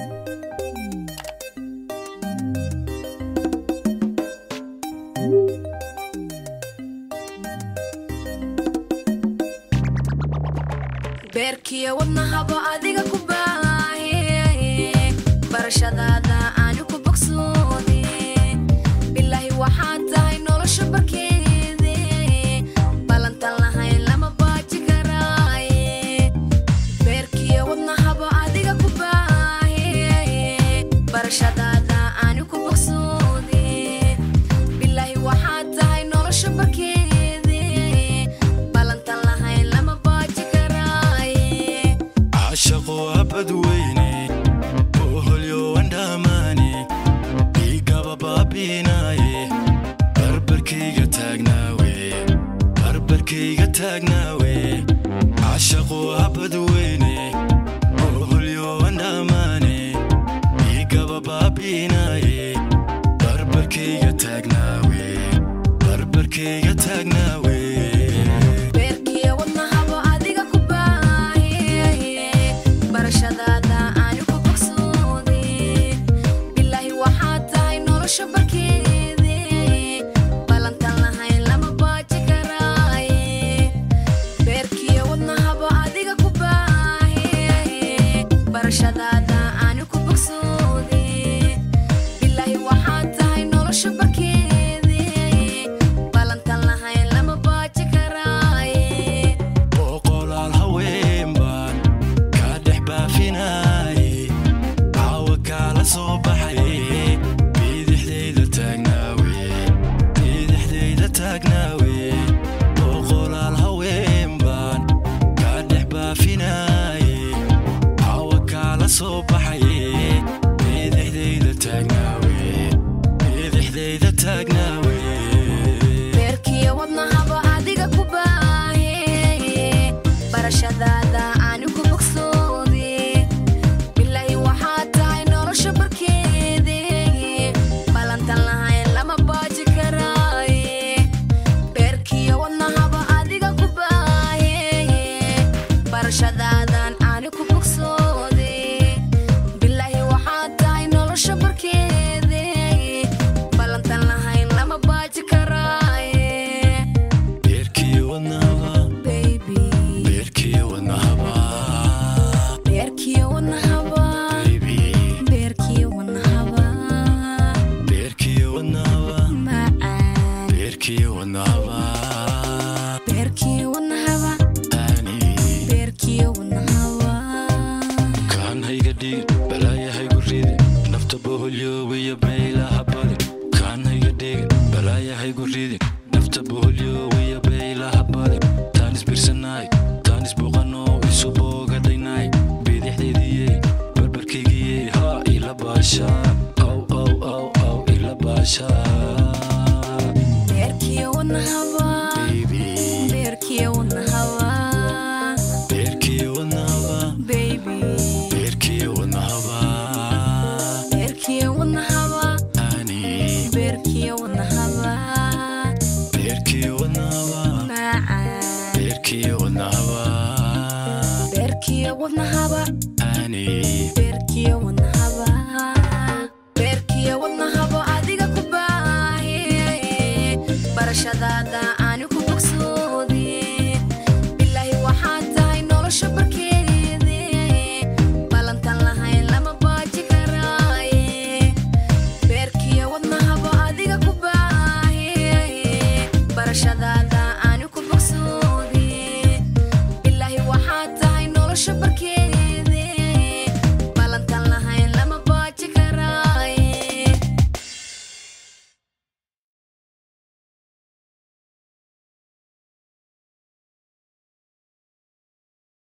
beerkiya wadnahaba adiga ku baahe barashadaada aani ku bogsoode bilaahi waxaad tahay nolosha barkeede ballantan lahayn lama baaji karaaye beerkiya wadnahaba adiga ku baahe barashadaada aani ku bogsoode bilaahi waxaad tahay nolosha barkeede ballantan lahayn lama baaji karaaye cashaqo abadweyne oholyo wandhamaane igaba baabinaaye barbarkayga taagnaawe barbarkayga taagnaawe cashaqo abadweyne oholyo wandhamaane igaba baabinaaye barbarkayga taagnaawe barbarkayga taagnaawe beerkiya wadnahaba adiga ku baahe barashadaada aani ku bogsoode bilaahi waxaad tahay nolosha barkeede ballantan lahayn lama baaji karaaye beerkiya wadnahaba adiga ku baahe barashadaada aani ku bogsoode bilaahi waxaad tahay nolosha barkeede ballantan lahayn lama baaji karaaye boqolaal haween baan kaa dhex baafinaaye caawa kaala soo baxaye bidixdayda taagnaawe bidixdayda taagnaawe boqolaal haween baan kaa dhex baafinaaye caawa kaala soo baxaye bidixdayda taagnaawe bidixdayda taagnaawe beerkiya wadnahaba adiga ku baahe barashadaada aani ku bogsoode bilaahi waxaad tahay nolosha barkeede ballantan lahayn lama baaji karaaye beerkiya wadnahaba adiga ku baahe barashadaadan aani ku bogsoode bilaahi waxaad tahay nolosha barkeede ballantan lahayn lama baaji karaaye beerkii wadnahaba baby beerkii wadnahaba beerkiya wadnahaba baby beerkiya wadnahaba beerkii wadnahaba macaan beerkii wadnahaba beerkiya wadnahaba ani beerkiya wadnahaba kaan hayga dhigin balaaya haygu ridin nafta boholyowiyo baylaha badin kaan hayga dhigin balaaya haygu ridin nafta boholyowiyo baylaha badin taan isbirsanaay taan isbuqanoo isu boogadhaynaay bidixdaydiye barbarkaygiye haa ila baashaa aw aw aw aw ila baashaa beerkiya wadnahaba baby beerkiya wadnahaba beerkii wadnahaba baby beerkii wadnahaba beerkiya wadnahaba ani beerkiya wadnahaba beerkii wadnahaba macaan beerkii wadnahaba beerkiya wadnahaba ani beerkiya wadnahaba beerkiya wadnahaba adiga ku baahe barashadaada aani ku bogsoode bilaahi waxaad tahay nolosha barkeede ballantan lahayn lama baaji karaaye beerkiya wadnahaba adiga ku baahe barashadaada